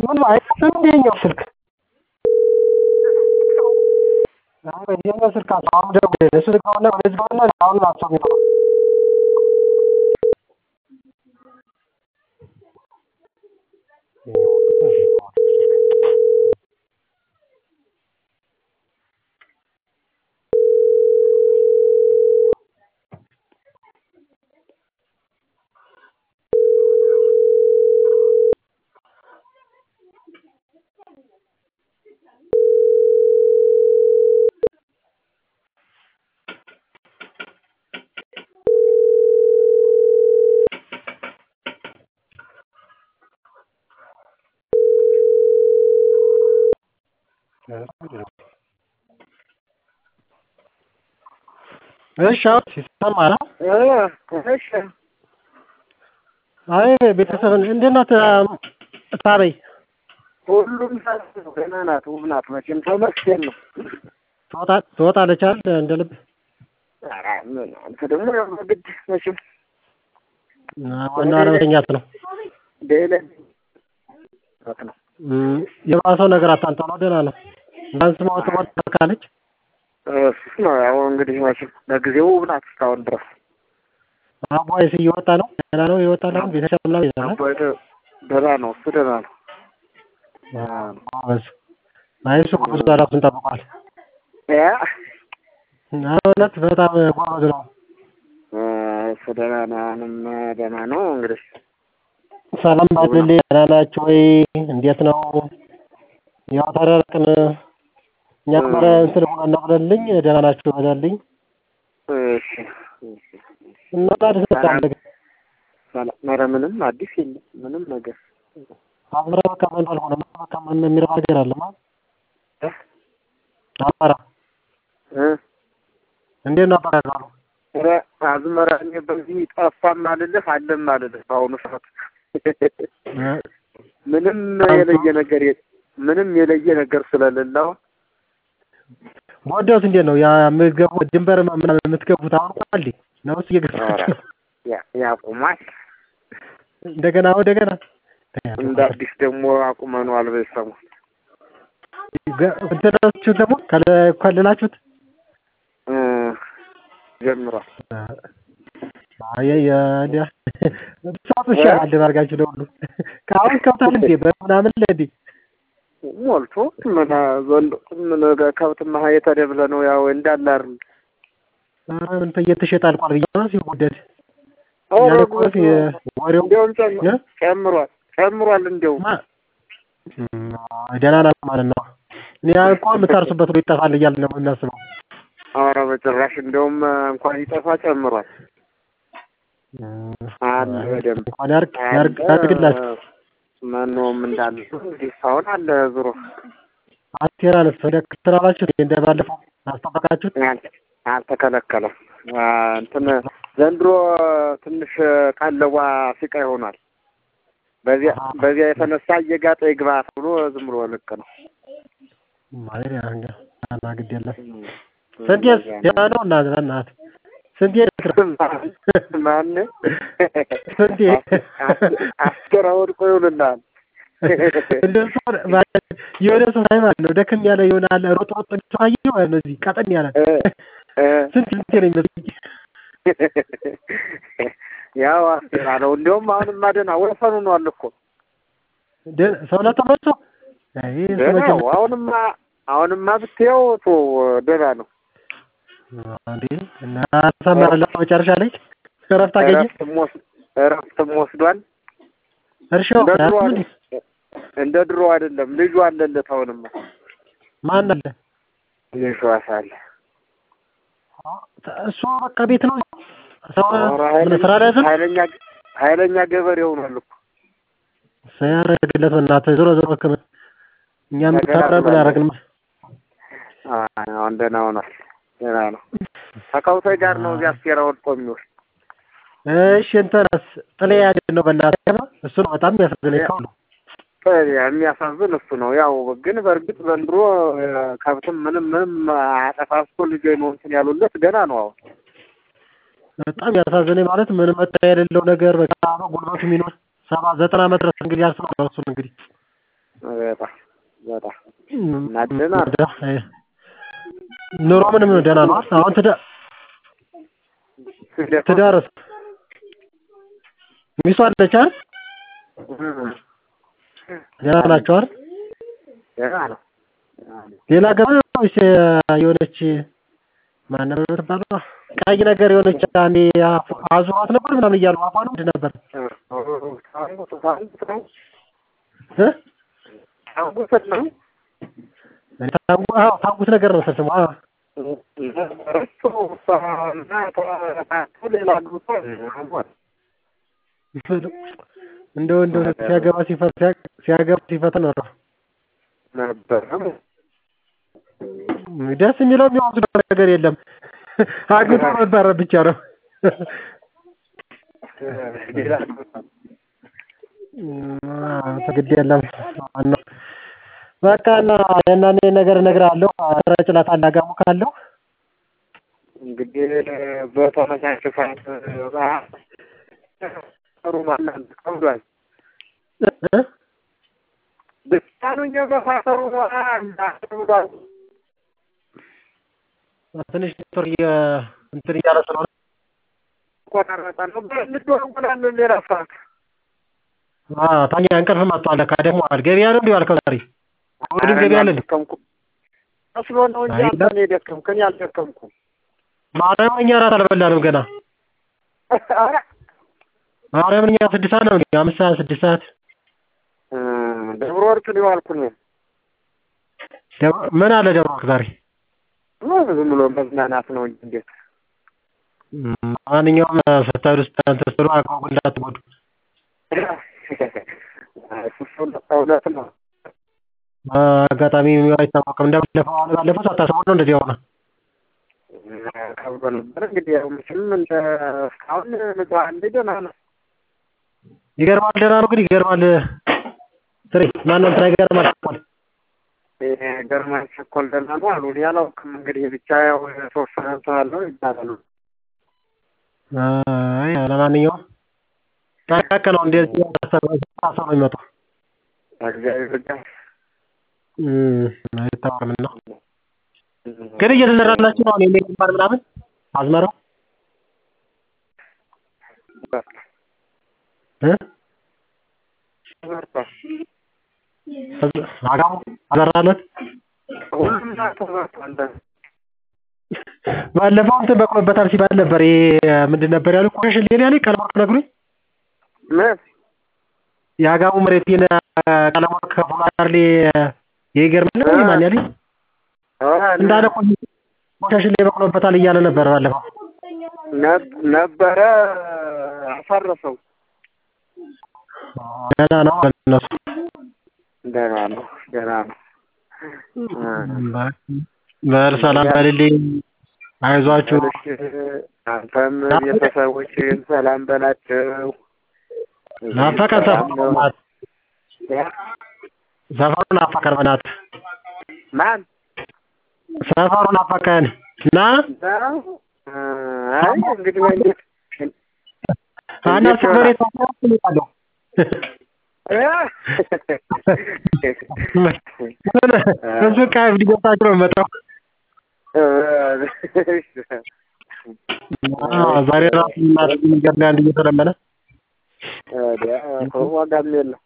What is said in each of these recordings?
ምን አይከፍትም እንደ የእኛው ስልክ የእኛው ስልክ አሁን ደውዬ እሱ ዝጋውና ወደ ዝጋውና አሁን ናቸው የሚለው እሺ አሁን ይሰማል። እሺ አይ ቤተሰብን እንዴት ናት ታበይ? ሁሉም ሰላም ነው። ደህና ናት፣ ውብ ናት። መቼም ተመስገን ነው። ትወጣ- ትወጣለች አይደል እንደ ልብ? ኧረ ምን አንተ ደግሞ ያው በግድ መቼም ዋናው አለመተኛት ነው። ደለ ነው እም፣ የባሰው ነገር አታንጣው ነው። ደህና ነው። ዳንስ ማወጥ ወጥ ካለች እሱ ነው ያው እንግዲህ መቼም ለጊዜው ውብ ናት እስካሁን ድረስ አቧይስ እየወጣ ነው። ደህና ነው እየወጣ ነው። ቤተሰብ ምናምን ይዘናል። አባይ ደህና ነው፣ እሱ ደህና ነው። ጎበዝ። አይ እሱ ብዙ ራሱን ጠብቋል። ያ እውነት በጣም ጎበዝ ነው። እሱ ደህና ነው፣ አሁንም ደህና ነው። እንግዲህ ሰላም ባልልኝ ደህና ናችሁ ወይ? እንዴት ነው? ያው ተራራቅን። እኛ ከመረ እንትን ሆነ ነው ብለልኝ ደህና ናችሁ በለልኝ እሺ እሺ እና ታዲያ ስታደርግ ሰላም ኧረ ምንም አዲስ የለም ምንም ነገር አዝመራ በቃ ምን አልሆነ በቃ ምን የሚረባ ነገር አለማ አማራ እ እንዴት ነው አባራሩ? ኧረ አዝመራ እኔ በዚህ ጠፋም አልልህ አለም አልልህ በአሁኑ ሰዓት ምንም የለየ ነገር የለ ምንም የለየ ነገር ስለሌለው ወደውት እንዴት ነው ያ የምትገቡ ድንበር ምናምን የምትገቡት አሁን ቋል ነውስ እየገባችሁ ነው? ያ- ያቁማል እንደገና እንደገና እንደ አዲስ ደግሞ አቁመነዋል በሰሙ እንትናችሁ ደግሞ ከለ- ከልላችሁት ጀምሯል አይ ያ ሳቱ ይሻላል አድርጋችሁ ለሁሉ ከአሁን ከብታል እንዴ በምናምን ለዲ ሞልቶ ምን ዘንዶ ምን ከብት ማሀየት ደብለ ነው ያው እንዳለ አይደል ኧረ ምን እየተሸጠ አልቋል ብዬ ነው ሲወደድ ኧረ ያለ እኮ ጉድ የ- ወሬው እንዲያውም ጨም- እ? ጨምሯል ጨምሯል እንዲያውም ማ- እም፣ ደህና ናት ማለት ነው። እኔ እኮ የምታርሱበት ሁሉ ይጠፋል እያልን ነው የምናስበው። ኧረ በጭራሽ እንዲያውም እንኳን ይጠፋ ጨምሯል እም፣ አለ በደንብ እንኳን ያርግ ያርግ ያድርግላችሁ። መኖም እንዳለ እንግዲህ እስካሁን አለ ዙሮ አቴራንስ ወደ ክትራላችሁ እንደ ባለፈው አስጠበቃችሁት? አል- አልተከለከለም አ፣ እንትን ዘንድሮ ትንሽ ቀለቧ ሲቃ ይሆናል በዚያ በዚያ የተነሳ እየጋጠ ይግባ ተብሎ ዝም ብሎ ልቅ ነው ማለት ያ እንግዲህ እና ግድ የለም ስንቴስ ደህና ነው እና እናት ስንቴ ማን ስንቴ አስገራ ወድቆ ይውልናል እንደሱ ማለት የሆነ ሰው ሳይ ማለት ነው ደክም ያለ የሆነ አለ ሮጥ ሮጥ ተሳየ ማለት ነው። እዚህ ቀጠን ያለ እ እ ስንት ስንቴ ነው የሚመስለኝ። ያው አስገራ ነው እንዲያውም አሁንማ ደህና ወሰኑ ነው አለ እኮ ደ- ሰውነት ተመልሶ አይ እሱ ደህና መቼም ነው አሁንማ አሁንማ ብትየው ቶ ደህና ነው እንዴ እና ሰመረለት መጨረሻ ላይ እረፍት አገኘ። እረፍትም ወስ- እረፍትም ወስዷል እርሻው እንደ ድሮ ያስምን አይደል- እንደ ድሮ አይደለም ልጁ አለለት አሁንማ ማን አለ ልጁ አሳለ እሱ በቃ ቤት ነው ሰው ኧረ ምን ስራ ላይ ያዘን ኃይለኛ ኃይለኛ ገበሬ ሆኗል እኮ ሳያረግለት በእናትህ ዞሮ ዞሮ ህክምና እኛም ተምረን ምን ያደረግን አሁን ደህና ሆኗል ደህና ነው ከከብቶች ጋር ነው እዚያ አስቴራ ወድቆ የሚውል እሺ እንትናስ ጥሌ ያገኝ ነው በእናትህ እሱ ነው በጣም የሚያሳዝነኝ ከሁሉ የሚያሳዝን እሱ ነው። ያው ግን በእርግጥ ዘንድሮ እ፣ ከብትም ምንም ምንም አጠፋፍቶ ልጆ ነው እንትን ያሉለት ገና ነው። አሁን በጣም ያሳዝነኝ ማለት ምንም መጠሪያ የሌለው ነገር በቃ ጉልበቱ የሚኖር ሰባ ዘጠና ዓመት ድረስ እንግዲህ ያልፍ ነው እሱን እንግዲህ በጣም በጣም እና ደህና ነው። ኑሮ ምንም ደህና ነው። አሁን ትዳር ትዳርስ ሚስቱ አለች አይደል? ደህና ናቸው አይደል? ደህና ነው። ሌላ ገባ ወይስ የሆነች ማን ነበር የምትባለው? ቀይ ነገር የሆነች አንዴ አዙሯት ነበር ምናምን እያሉ አፏን ምንድን ነበር ታንጉት ታንጉት ነው እ ታንጉት ነው ታንጉ አዎ ታንጉት ነገር ነው ስሙ። አዎ እሱ እና ተባቱ ሌላ ግሩፕ አሟል እንደው እንደው ሲያገባ ሲፈታ ሲያገባ ሲፈታ ነው ነበር ደስ የሚለው የሚወስደው ነገር የለም። አግብቶ መባረር ብቻ ነው። ሌላ ግድ የለም ዋናው በቃ እና የእናኔ ነገር እነግርሃለሁ። ረጭላት አላጋሙ ካለው እንግዲህ በተመቻቸ ሰዓት ጥሩ ማናን ከብዷል ብቻ ነው እንጂ በፋሰሩ እንዳብዷል ትንሽ ኔትወርክ እንትን እያለ ስለሆነ ቆራረጠ ነው እንደዋወላለን ሌላ ሰዓት ታኛ እንቅልፍ መጥቷል። ለካ ደክሞሃል። ገበያ ነው እንዲህ ዋልከው ዛሬ? እሑድም ገበያ አለ እንዴ? መስሎ ነው እንጂ አንተ ነው የደከምክ፣ እኔ አልደከምኩም። ማርያምን እኛ እራት አልበላንም ገና። ማርያምን እኛ ስድስት ሰዓት ነው እንዴ? አምስት ሰዓት ስድስት ሰዓት ደብረ ወርቅ ነው የዋልኩኝ። ምን አለ ደብረ ወርቅ ዛሬ? ዝም ብሎ መዝናናት ነው እንጂ እንዴት ማንኛውም ስትሄዱ እንትን ስትሉ አቅርቡ እንዳትጎዱ። እውነት ነው። አጋጣሚ አይታወቅም። እንደባለፈው አሁን ባለፈው ሳታስበው ነው እንደዚህ የሆነ ከብዶ ነበር እንግዲህ ያው መቼም እንደ እስካሁን ንጹሐን እንደ ደህና ነው። ይገርማል። ደህና ነው ግን ይገርማል። ትሬ ማነው እንትና ይገርማል ቸኮል ገርማን ቸኮል ደህና ነው አሉ። እኔ አላውቅም እንግዲህ ብቻ ያው የተወሰነ እንትን አለው ይባላሉ። አይ ለማንኛውም ጠቃቅ ነው እንደዚህ ሰው ነው የሚመጣው። እግዚአብሔር ጋር አይታወቅም ነው ግን እየተዘራላችሁ ነው። እኔ የሚባል ምናምን አዝመራው አጋሙ አዘራለት ባለፈው እንትን በቅሎበታል ሲባል ነበር። ይሄ ምንድን ነበር ያሉ ቆሸሽ ሌላ ያለ ቀለሞርቅ ነግሮኝ ምን የአጋሙ መሬት ቀለሞርቅ ከፍሎ አይደል ይገርማል። ማን ያለኝ እንዳለ ቆሻሽ ላይ በቅሎበታል እያለ ነበር ባለፈው ነበረ አፈረሰው። ደህና ነው እነሱ ደህና ነው ደህና ነው። በል ሰላም በልልኝ፣ አይዟችሁ። አንተም ቤተሰቦችን ሰላም በላቸው። ናፈቀን ሰፈሩ ሰፈሩ ናፈቀን በናትህ ማን ሰፈሩ ናፈቀን እና አይ እንግዲህ እንዴት አናስ መሬት አለው እሱ ቃ ሊገታችሁ ነው መጣው ዛሬ ራሱ እናት የሚገርም አንድ እየተለመነ ዋጋም የለም።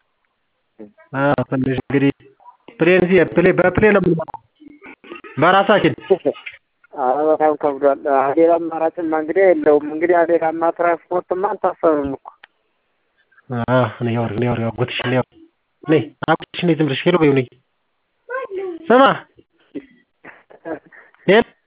ትንሽ እንግዲህ ፕሌን ፕሌን በፕሌን ነው የምንመጣው በራሳችን በጣም ከብዷል። ሌላ አማራጭማ እንግዲህ የለውም። እንግዲህ ሌላማ ትራንስፖርትማ አልታሰብም እኮ እኔ ወር እኔ ወር አጎትሽ እኔ ነይ አጎትሽ ነይ ዝም ብለሽ ሄሎ በይው ነይ ስማ ሄሎ